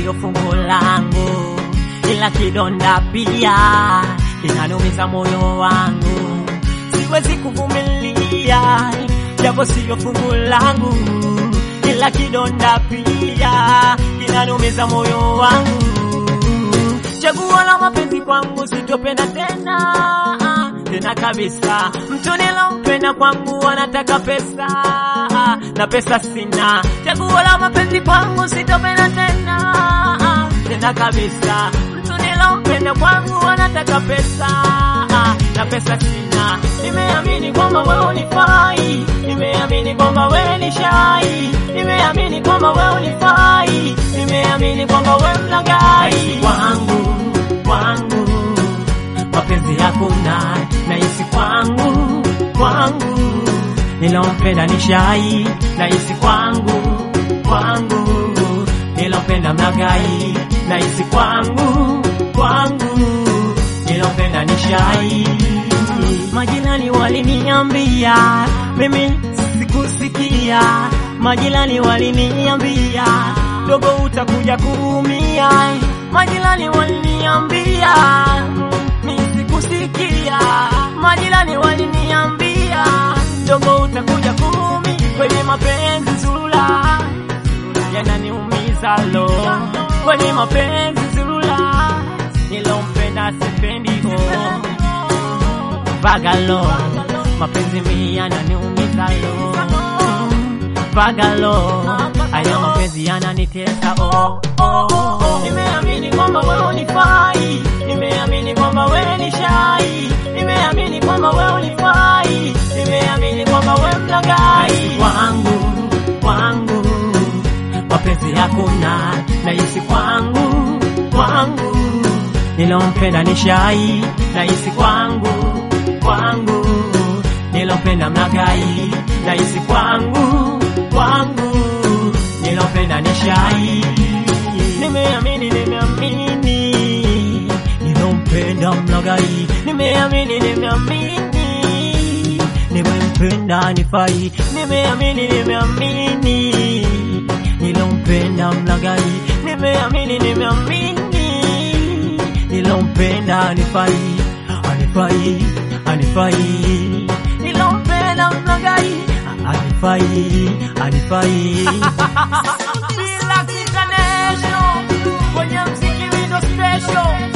sio fungu langu, ila kidonda pia kinanumiza moyo wangu, siwezi kuvumilia, japo sio fungu langu, ila kidonda pia kinanumiza moyo wangu. Chaguo la mapenzi kwangu sitopenda tena tena kabisa. Mtu nilompenda kwangu anataka pesa na pesa sina. Chaguo la mapenzi kwangu sitopenda tena tena kabisa. Mtu nilompenda kwangu anataka pesa na pesa sina. Nimeamini kwamba wewe unifai, nimeamini kwamba wewe ni shai, nimeamini kwamba wewe unifai, nimeamini kwamba wewe mlagai kwangu kwangu mapenzi hakuna nahisi kwangu kwangu nilompenda ni shai nahisi kwangu kwangu nilompenda mlagai nahisi kwangu kwangu nilompenda ni shai majirani waliniambia mimi sikusikia majirani waliniambia dogo utakuja kuumia majirani waliniambia mimi sikusikia majirani waliniambia dogo utakuja kuumia kwenye mapenzi zulula yananiumiza lo kwenye mapenzi zulula nilompenda sipendi oh bagalo mapenzi mi yananiumiza lo bagalo haya mapenzi yananitesa oh, oh, oh. nimeamini kwamba wewe unifai nimeamini kwamba wewe ni shai nimeamini kwamba wewe unifai nimeamini kwamba wewe mlagai kwangu kwangu mapenzi hakuna nahisi kwangu kwangu nilompenda ni shai nahisi kwangu kwangu nilompenda mlagai nahisi kwangu kwangu nilompenda ni shai nimeamini nimeamini nilompenda mlagai nimeamini nimeamini nimempenda nifai nimeamini nimeamini nilompenda mlagai nimeamini nimeamini nilompenda nifai anifai anifai nilompenda mlagai anifai anifai Relax International kwenye mziki video special